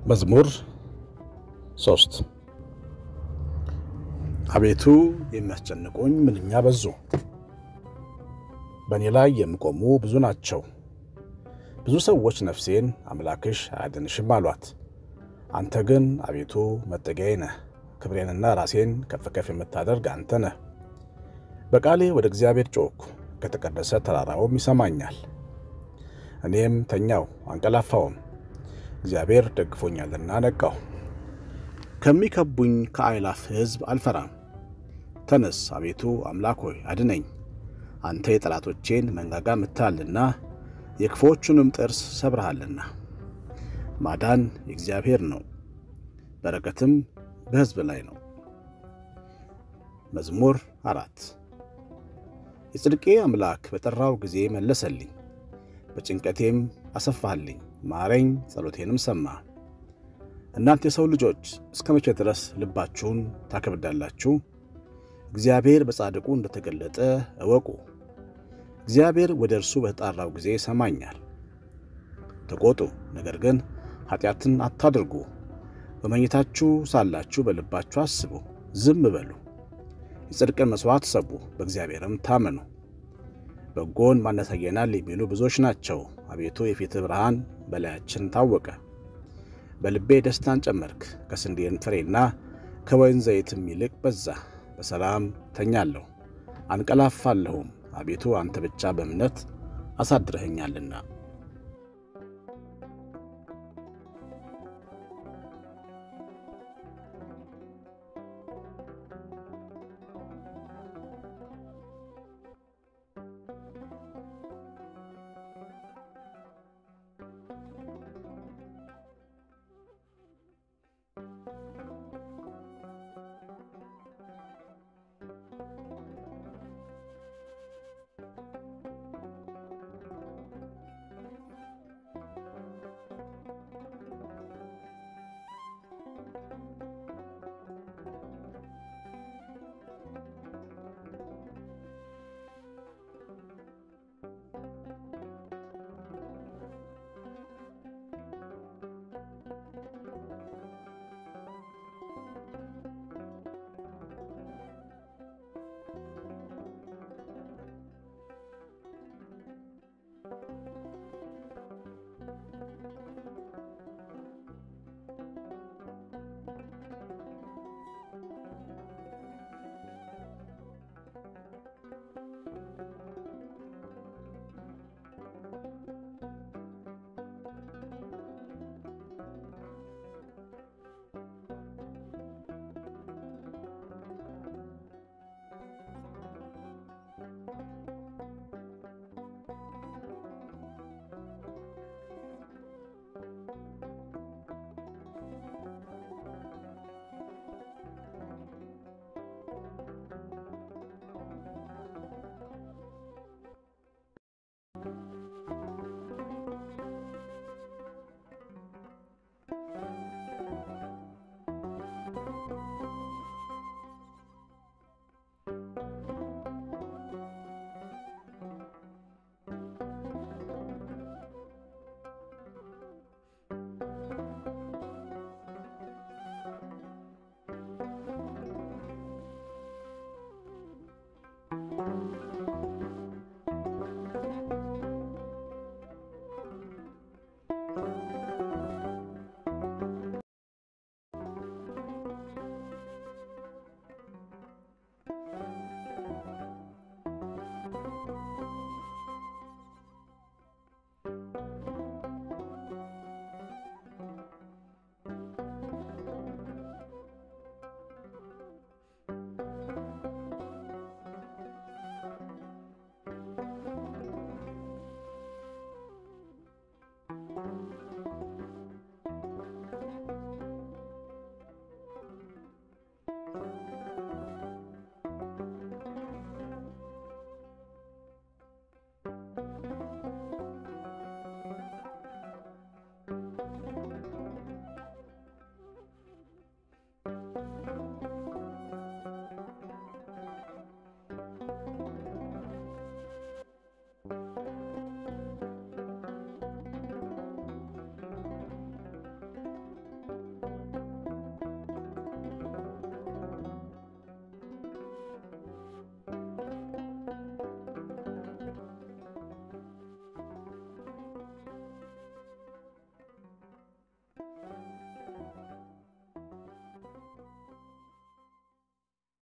መዝሙር ሶስት አቤቱ የሚያስጨንቁኝ ምንኛ በዙ፣ በእኔ ላይ የሚቆሙ ብዙ ናቸው። ብዙ ሰዎች ነፍሴን አምላክሽ አያድንሽም አሏት። አንተ ግን አቤቱ መጠጊያዬ ነህ፣ ክብሬንና ራሴን ከፍ ከፍ የምታደርግ አንተ ነህ። በቃሌ ወደ እግዚአብሔር ጮኽኩ፣ ከተቀደሰ ተራራውም ይሰማኛል። እኔም ተኛው አንቀላፋውም፣ እግዚአብሔር ደግፎኛልና ነቃሁ። ከሚከቡኝ ከአእላፍ ሕዝብ አልፈራም። ተነስ አቤቱ አምላክ ሆይ አድነኝ። አንተ የጠላቶቼን መንጋጋ ምታልና የክፉዎቹንም ጥርስ ሰብረሃልና። ማዳን የእግዚአብሔር ነው፣ በረከትም በሕዝብ ላይ ነው። መዝሙር አራት የጽድቄ አምላክ በጠራው ጊዜ መለሰልኝ፣ በጭንቀቴም አሰፋህልኝ። ማረኝ፣ ጸሎቴንም ሰማ። እናንተ የሰው ልጆች እስከ መቼ ድረስ ልባችሁን ታከብዳላችሁ? እግዚአብሔር በጻድቁ እንደተገለጠ እወቁ። እግዚአብሔር ወደ እርሱ በተጣራው ጊዜ ይሰማኛል። ተቆጡ፣ ነገር ግን ኃጢአትን አታድርጉ። በመኝታችሁ ሳላችሁ በልባችሁ አስቡ፣ ዝም በሉ። የጽድቅን መሥዋዕት ሰቡ፣ በእግዚአብሔርም ታመኑ። በጎን ማን ያሳየናል የሚሉ ብዙዎች ናቸው። አቤቱ የፊትህ ብርሃን በላያችን ታወቀ። በልቤ ደስታን ጨመርክ፣ ከስንዴን ፍሬና ከወይን ዘይትም ይልቅ በዛ። በሰላም ተኛለሁ አንቀላፋለሁም፣ አቤቱ አንተ ብቻ በእምነት አሳድረኸኛልና።